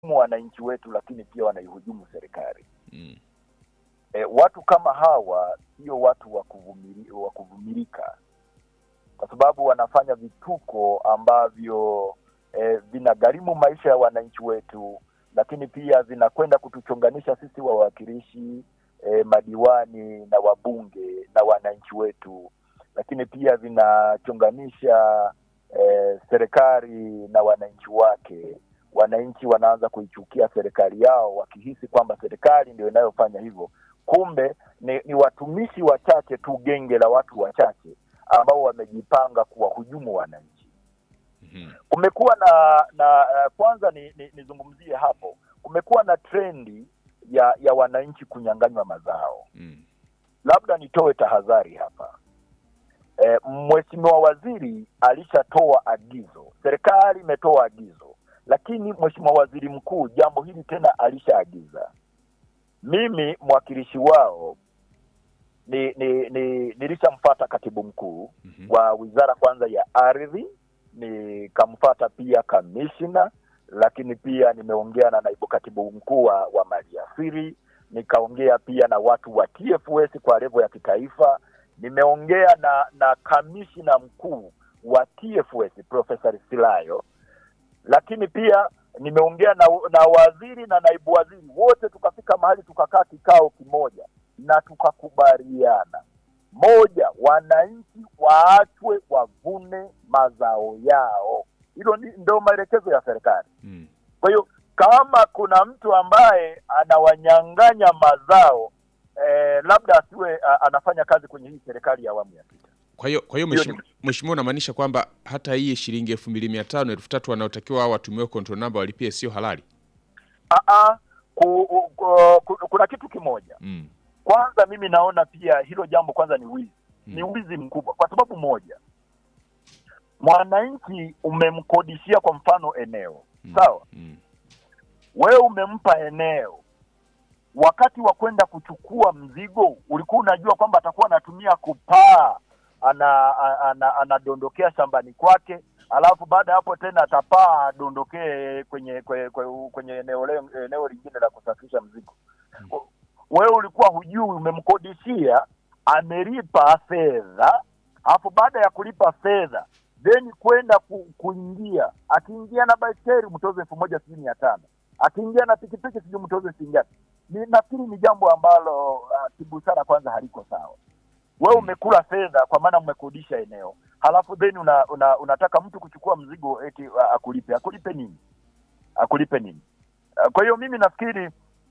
wananchi wetu, lakini pia wanaihujumu serikali. Mm. E, watu kama hawa sio watu wa kuvumili- wa kuvumilika, kwa sababu wanafanya vituko ambavyo e, vinagharimu maisha ya wananchi wetu, lakini pia vinakwenda kutuchonganisha sisi wawakilishi e, madiwani na wabunge na wananchi wetu, lakini pia vinachonganisha e, serikali na wananchi wake. Wananchi wanaanza kuichukia serikali yao wakihisi kwamba serikali ndio inayofanya hivyo kumbe ni, ni watumishi wachache tu, genge la watu wachache ambao wamejipanga kuwahujumu wananchi. Mhm. Kumekuwa na na uh, kwanza ni, ni, nizungumzie hapo, kumekuwa na trendi ya ya wananchi kunyang'anywa mazao. Mm. Labda nitoe tahadhari hapa. E, Mheshimiwa Waziri alishatoa agizo, serikali imetoa agizo, lakini Mheshimiwa Waziri Mkuu jambo hili tena alishaagiza. Mimi mwakilishi wao ni, ni, ni nilishamfuata katibu mkuu Mhm. wa wizara kwanza ya ardhi, nikamfuata pia kamishna, lakini pia nimeongea na naibu katibu mkuu wa, wa maliasili, nikaongea pia na watu wa TFS kwa levo ya kitaifa, nimeongea na na kamishna mkuu wa TFS Profesa Silayo, lakini pia nimeongea na, na waziri na naibu waziri wote, tukafika mahali tukakaa kikao kimoja na tukakubaliana moja, wananchi waachwe wavune mazao yao. Hilo ni- ndio maelekezo ya serikali. Mm. Kwa hiyo kama kuna mtu ambaye anawanyang'anya mazao eh, labda asiwe a, anafanya kazi kwenye hii serikali ya awamu ya sita. Kwa hiyo kwa hiyo Hiyo mheshimiwa mheshimiwa, unamaanisha kwamba hata hii shilingi elfu mbili mia tano elfu tatu wanaotakiwa hao watumiwe control number walipie sio halali? Aa, ku, ku, ku, kuna kitu kimoja Mm. kwanza, mimi naona pia hilo jambo kwanza ni wizi Mm. ni wizi mkubwa, kwa sababu moja, mwananchi umemkodishia kwa mfano eneo Mm. sawa, Mm. wewe umempa eneo, wakati wa kwenda kuchukua mzigo ulikuwa unajua kwamba atakuwa anatumia kupaa, ana, ana, anadondokea shambani kwake, alafu baada ya hapo tena atapaa adondokee kwenye kwenye, kwenye, kwenye eneo, le- eneo lingine la kusafirisha mzigo. Wewe ulikuwa hujui, umemkodishia, amelipa fedha, alafu baada ya kulipa fedha then kwenda ku, kuingia, akiingia na baiskeli mtoze elfu moja sijui mia tano akiingia na pikipiki sijui mtoze shilingi ngapi. Ni nafikiri ni jambo ambalo uh, kibusara kwanza haliko sawa. Wewe umekula fedha kwa maana umekodisha eneo, halafu then una, una, unataka mtu kuchukua mzigo eti uh, akulipe. Akulipe nini? Akulipe nini? Uh, kwa hiyo mimi nafikiri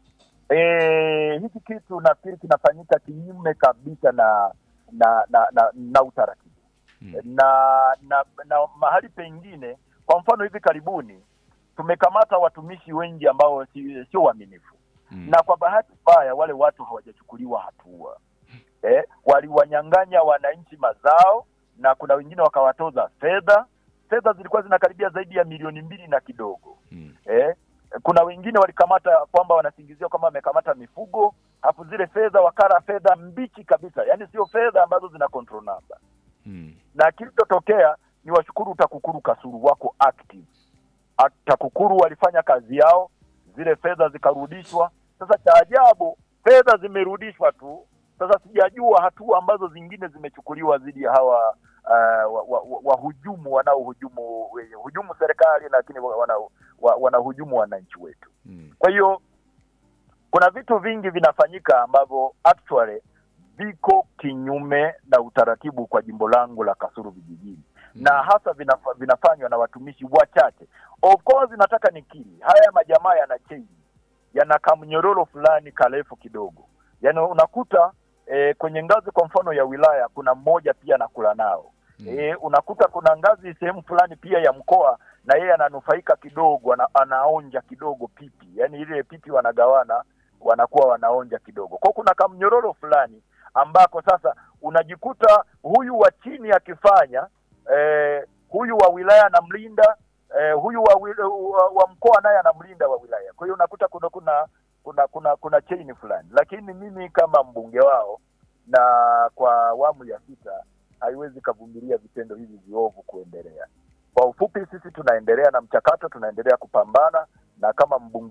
eh, hiki kitu nafikiri kinafanyika kinyume kabisa na na na, na, na utaratibu Mm. na, na na mahali pengine, kwa mfano hivi karibuni tumekamata watumishi wengi ambao si- sio waaminifu Mm. na kwa bahati mbaya wale watu hawajachukuliwa hatua eh, waliwanyang'anya wananchi mazao na kuna wengine wakawatoza fedha. Fedha zilikuwa zinakaribia zaidi ya milioni mbili na kidogo Mm. eh, kuna wengine walikamata kwamba wanasingizia kwamba wamekamata mifugo, hapo zile fedha wakara fedha mbichi kabisa, yaani sio fedha ambazo zina control number Mm. na kilichotokea ni washukuru TAKUKURU Kasulu wako active. A- TAKUKURU walifanya kazi yao, zile fedha zikarudishwa. Sasa cha ajabu, fedha zimerudishwa tu. Sasa sijajua hatua ambazo zingine zimechukuliwa dhidi ya hawa uh, wahujumu wa, wa wahujumu wanaohujumu wenye hujumu serikali, lakini wanahujumu wa, wanahujumu wananchi wetu. Mm. Kwa hiyo kuna vitu vingi vinafanyika ambavyo actually viko kinyume na utaratibu kwa jimbo langu la Kasulu vijijini na hasa vinafa, vinafanywa na watumishi wachache. Of course nataka nikiri, haya majamaa yana change, yana kamnyororo fulani karefu kidogo, yaani unakuta eh, kwenye ngazi kwa mfano ya wilaya kuna mmoja pia anakula nao Mm. E, unakuta kuna ngazi sehemu fulani pia ya mkoa na yeye ananufaika kidogo, ana, anaonja kidogo pipi, yaani ile pipi wanagawana, wanakuwa wanaonja kidogo. Kwa kuna kamnyororo fulani ambako sasa unajikuta huyu wa chini akifanya eh, huyu wa wilaya anamlinda eh, huyu wa, wi- wa, wa mkoa naye anamlinda wa wilaya. Kwa hiyo unakuta kuna kuna kuna kuna kuna chain fulani, lakini mimi kama mbunge wao na kwa awamu ya sita haiwezi kavumilia vitendo hivi viovu kuendelea. Kwa ufupi, sisi tunaendelea na mchakato, tunaendelea kupambana na kama mbunge